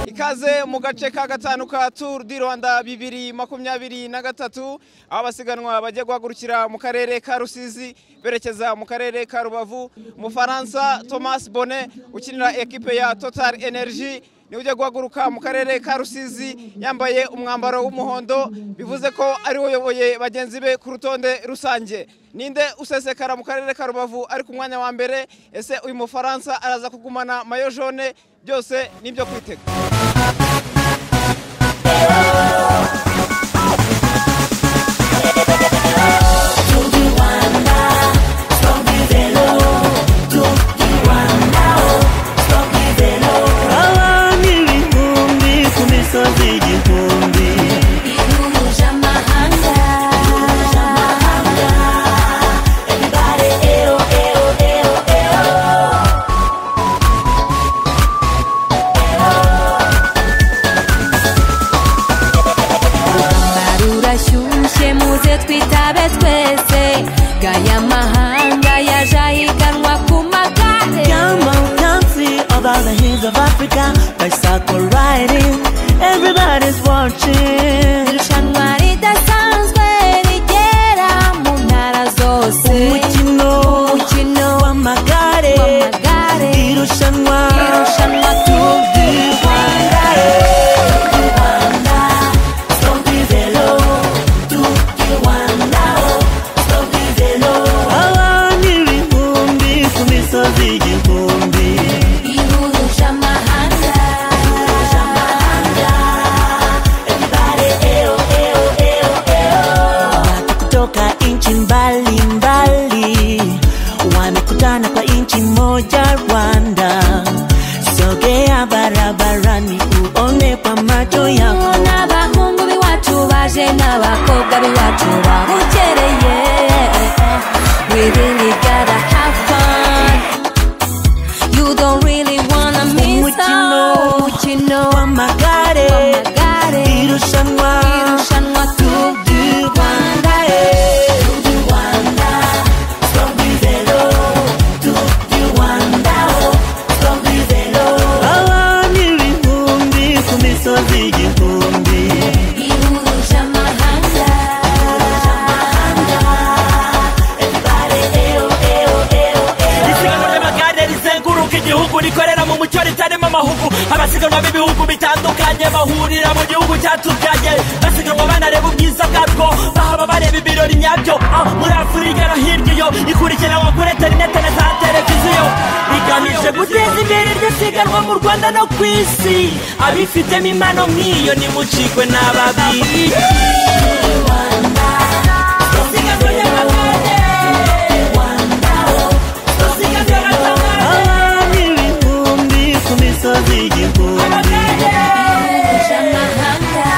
ikaze mu gace ka gatanu ka turu di rwanda bibiri makumyabiri na gatatu aho abasiganwa bajya guhagurukira mu karere ka rusizi berekeza mu karere ka rubavu umufaransa thomas bone ukinira ekipe ya total energy niwe ujya guhaguruka mu karere ka rusizi yambaye umwambaro w'umuhondo bivuze ko ariwe uyoboye bagenzi be ku rutonde rusange ninde usesekara mu karere ka rubavu ari ku mwanya wa mbere ese uyu mufaransa araza kugumana mayo jone byose ni ibyo kwitega abami ibihumbi ku misozi igihumbi rurashyushye muze twitabe twese gaya mahanga yaje ahiganwa ku magare Come on, dance it, over the hills of Africa Bicycle riding, everybody's watching irushanwa ridasanzwe rigera mu ntara zose Umukino umukino w'amagare w'amagare Irushanwa irushanwa Tour tuzi du Rwanda Abami ibihumbi ku misozi igihumbi ihuruje amahanga kutoka nchi mbalimbali wamekutana kwa nchi moja Rwanda. Sogea barabarani uone kwa macho yako. n'abahungu b'iwacu baje n'abakobwa b'iwacu babukereye we really gotta have fun you don't really wanna miss Umukino. out. umukino Wamagare w'amagare irushanwa irushanwa Tour du Rwanda eh. Abami ibihumbi ku misozi igihumbi ihuruje amahanga isiganwa ry'amagare rizenguruka igihugu rikorera mu mucyo ritarimo amahugu abasiganwa b'ibihugu bitandukanye bahurira mu gihugu cyatubyaye basiganwa banareba ubwiza bwabwo bahaba bareba ibirori nyabyo Ah, muri afurika no hirya iyo ikurikiranwa kuri interinete na za televiziyo rigamije guteza imbere iryo siganwa mu rwanda no ku isi abifitemo impano nk'iyo nimucikwe n'ababiri isiganwa ry'amagare isiganwa ry'amagare Abami ibihumbi ku misozi igihumbi ihuruje amahanga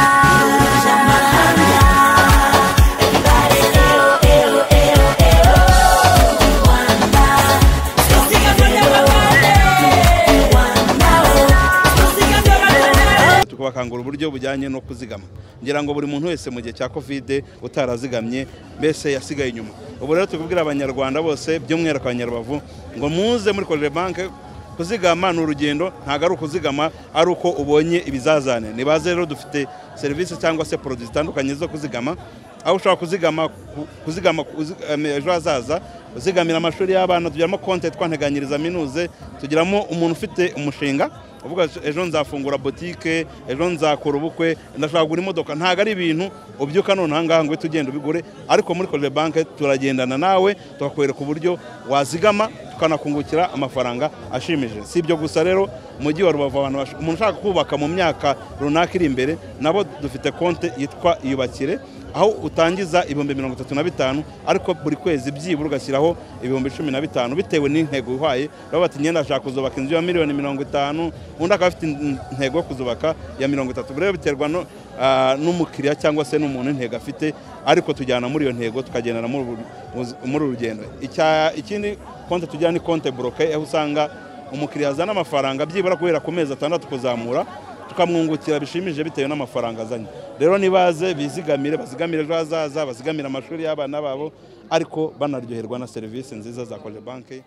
tukabakangura uburyo bujyanye no kuzigama ngira ngo buri muntu wese mu gihe cya kovide utarazigamye mbese yasigaye inyuma ubu rero tubwira abanyarwanda bose by'umwihariko abanyarubavu ngo muze muri korere banke kuzigama ni urugendo ntabwo ari ukuzigama ari uko ubonye ibizazane nibaze rero dufite serivisi cyangwa se poroduwi zitandukanye zo kuzigama aho ushobora kuzigama ku- kuzigama kuzi- em, ejo hazaza uzigamira amashuri y'abana tugiramo konte twanteganyiriza minuze tugiramo umuntu ufite umushinga uvuga ati, ejo nzafungura botike ejo nzakora ubukwe ndashaka kugura imodoka ntabwo ari ibintu ubyuka none aha ngaha ngo uhite ugenda ubigure ariko muri korere banke turagendana nawe tukakwereka uburyo wazigama tukanakungukira amafaranga ashimishije si ibyo gusa rero mujyi wa rubavu abantu bash- umuntu ushaka kubaka mu myaka runaka iri imbere nabo dufite konte yitwa iyubakire aho utangiza ibihumbi mirongo itatu na bitanu ariko buri kwezi byibura ugashyiraho ibihumbi cumi na bitanu bitewe n'intego uhaye baba bati ngenda ashaka kuzubaka inzu ya miliyoni mirongo itanu undi akaba afite in- intego yo kuzubaka ya mirongo itatu rero biterwa no- ah, n'umukiriya cyangwa se n'umuntu intego afite ariko tujyana muri iyo ntego tukagendana muri uru- muri uru rugendo Icya- ikindi konti tujyana ni konti boroke aho usanga umukiriya azana amafaranga byibura guhera ku mezi atandatu kuzamura tukamwungukira bishimije bitewe n'amafaranga azanye rero nibaze bizigamire bazigamire ejo hazaza bazigamire amashuri y'abana babo ariko banaryoherwa na serivisi nziza za koje banki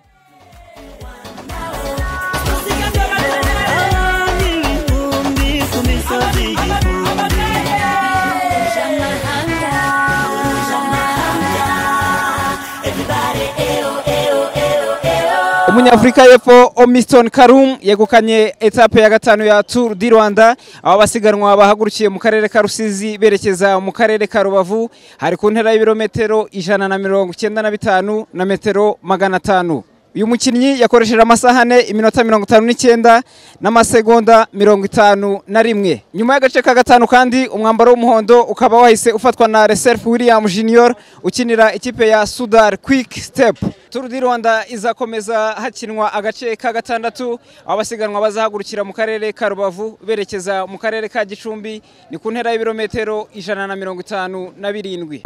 Umi, umi, sozi, umi. umunyafurika y'epfo omisitoni karum yegukanye etape ya gatanu ya turu di rwanda aho abasiganwa bahagurukiye mu karere ka rusizi berekeza mu karere ka rubavu hari ku ntera y'ibirometero ijana na mirongo icyenda na bitanu na metero magana atanu uyu mukinnyi yakoresheje amasaha ane iminota mirongo itanu n'icyenda n'amasegonda mirongo itanu na rimwe nyuma y'agace ka gatanu kandi umwambaro w'umuhondo ukaba wahise ufatwa na reserufu william junior ukinira ikipe ya sudar kwik sitepu turu di rwanda izakomeza hakinwa agace ka gatandatu aho abasiganwa bazahagurukira mu karere ka rubavu berekeza mu karere ka gicumbi ni ku ntera y'ibirometero ijana na mirongo itanu na birindwi